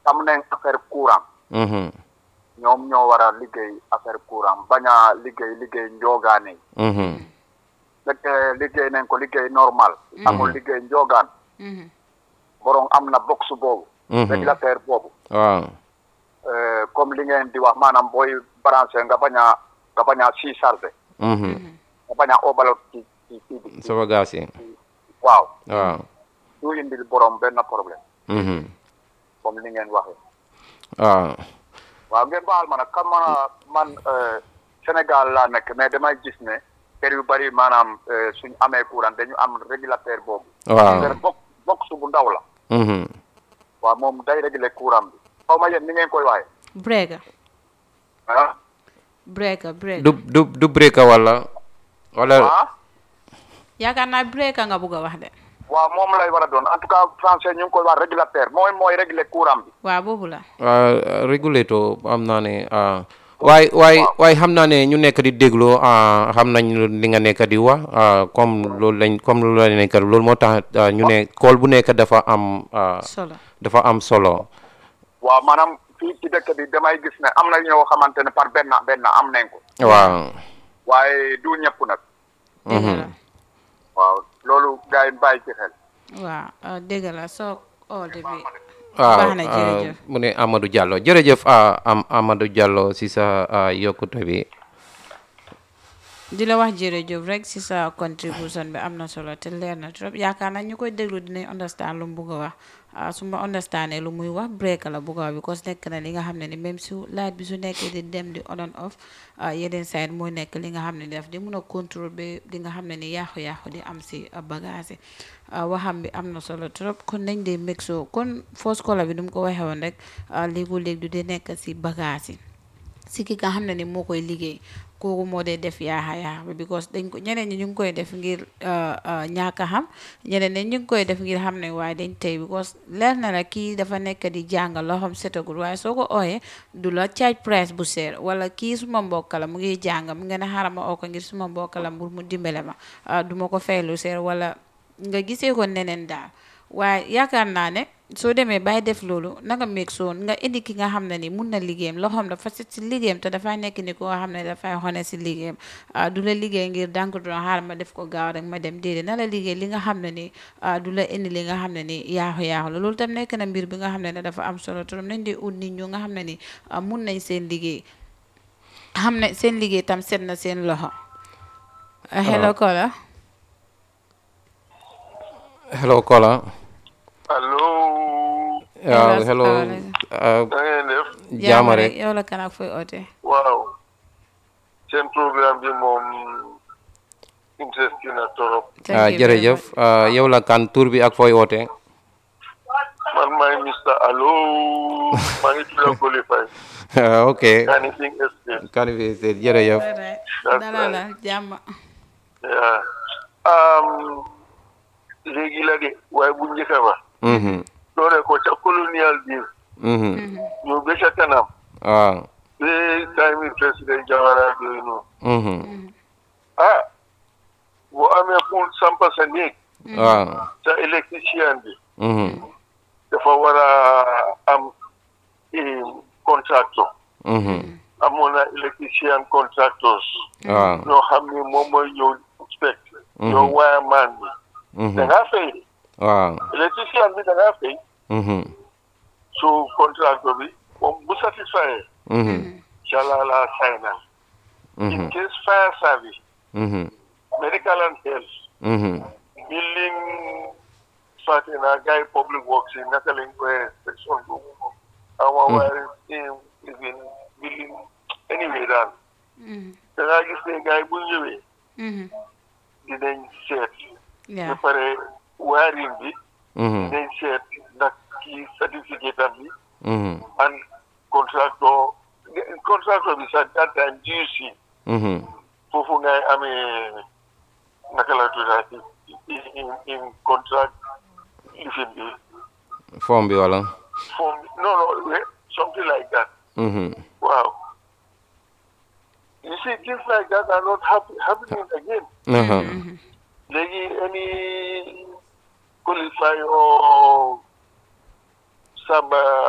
am nañ affaire courant Mhm. ñoom ñoo war a liggéey affaire courant bañ a liggéey liggéey njoogaane yi Mhm. fekkee liggéey nañ ko liggéey normal amul liggéey njoogaan Mhm. borom am na box boobu Mhm. régulateur boobu waaw Euh, comme li ngeen di wax maanaam booy branché nga bañ a nga bañ a si chargé Mhm. nga bañ a obalo ci ci ci bi sa bagage yi waaw waaw du indil borom benn problème Mhm. comme li ngeen waxee waaw waaw ngeen baal ma nag xam ma man euh, Sénégal laa nekk mais damay gis ne kër yu bari maanaam euh, suñ amee courant dañu am régulateur boobu waaw kër box box bu ndaw la Mhm. waaw moom day réguler courant bi xaw ma yéen ni ngeen koy waxee breaker ah breaker breaker du du du breaker wala wala ah yaakaar naa breaker nga bugg a wax de waaw moom lay war a doon en tout cas français ñu ngi koy wax régulateur mooy mooy réguler courant bi waaw boobu la ah régulateur am naa ne ah waay waay waay xam naa ne ñu nekk di déglu ah xam nañ li nga nekk di wax ah comme loolu lañ comme loolu la nekk loolu moo tax ah, ñu ne kool bu nekk dafa am ah, solo dafa am solo waaw maanaam fii ci dëkk bi damay gis ne am na ñoo xamante ne par benn benn am nañ ko waaw waaye du ñëpp nag dëgg la waaw loolu gars yi bàyyi ci xel waaw ah, dëgg la soo oote bi waaw baax na ah, jërëjëf mu ne Amadou Diallo jërëjëf ah, am Amadou Diallo si sa ah, yokkute bi di la wax jërëjëf rek si sa contribution bi am na solo te leer na trop yaakaar naa ñu koy déglu dinañ understand lu mu bugg a wax ah, su ma understandee lu muy wax break la bugg a wax because nekk na li nga xam ne ni même su light bi su nekkee di dem di on and off ah, yeneen side mooy nekk li nga xam ne ni daf di mun a contrôle ba li nga xam ne ni yàqu-yàqu di am si ah, bagage yi ah, waxam bi am na solo trop kon nañ dee make sure kon first caller bi nu mu ko waxee woon rek ah, léegu-léeg du dee nekk si bagage yi si ki nga xam ne ni moo koy liggéey kooku moo dee def yaaxa yaaxa bi because dañ ko ñeneen ñi ñu ngi koy def ngir ñaaka xam ñeneen ñi ñu ngi koy def ngir xam ne waaye dañ tey because leer na la kii dafa nekk di jàng loo xam setagul waaye soo ko ooyee du la charge price bu seer wala kii suma mbokk la mu ngi jàng mu ngeen a xaaral ma oo ko ngir suma mbokk la mbur mu dimbale ma ah, du ma ko fay lu seer wala nga gisee ko neneen daal waaye yaakaar naa ne soo demee bay def loolu nanga meeg soo nga indi ki nga xam ne ni mun na liggéeyam loxoom dafa set si liggéeyam te dafay nekk ni ko nga xam ne dafay xone si liggéeyam ah, du la liggéey ngir dànk doon xaaral ma def ko gaaw rek ma dem déedéet na la liggéey li nga xam ne ni ah, du la indi li nga xam ne ni yaaxu yaaxu la loolu tam nekk na mbir bi nga xam ne ne dafa am solo trop nañ di ut nit ñu nga xam ne ni ah, mun nañ seen liggéey xam ne seen liggéey tam set na seen loxo ah, hello Kola hello Kola allo waaw Hello, hello salaamaaleykum. ah, da ngeen def jaama rek yow la kan ak fooy oote waaw seen programme bi moom interesting na torop Thank ah, you very jërëjëf ah, yow la kan tur bi ak fooy woote man maay Mr Allo maa ngi tudd Koli Faye Ah, ok Kanifing Estate kan bi jërëjëf Alright. That's Dala la right. jàmm yeah. um, léegi la de waaye bu njëkk ba Mhm, doore ko ca colonial bi mhm, ñu ba ca kanam waaw ba time yi président Jawara yooyu noonu mhm, ah boo amee pour sampa sa néeg waaw sa électricien bi mhm, dafa war a am eh, contractor mhm, amoon na électricien contractors waaw ñoo xam ne moom mooy ñëw inspect ñoo wireman bi da mhm, ngaa fay waaw électricien bi da ngaa fay mhm, su contractor bi moom bu satisfait mhm, jàllaa la signal in mhm, case fire service mhm, medical and health mhm, building fàtte naa gars yi public works yi naka lañ koy inspection boobu ama waaye even building anyway daal da ngaa gis ne gars yi bu ñëwee dinañ seet ba yeah pare wiring bi mhm, dinañ seet ndax kii certificate am bi mhm, and contractor contractor bi sax that time GC mhm, foofu ngay amee naka la tuddaati in in in contract lifin bi form bi wala form no no we- something like that mhm, wow you see things like that are not happen, happening again aha, léegi any qualify or saba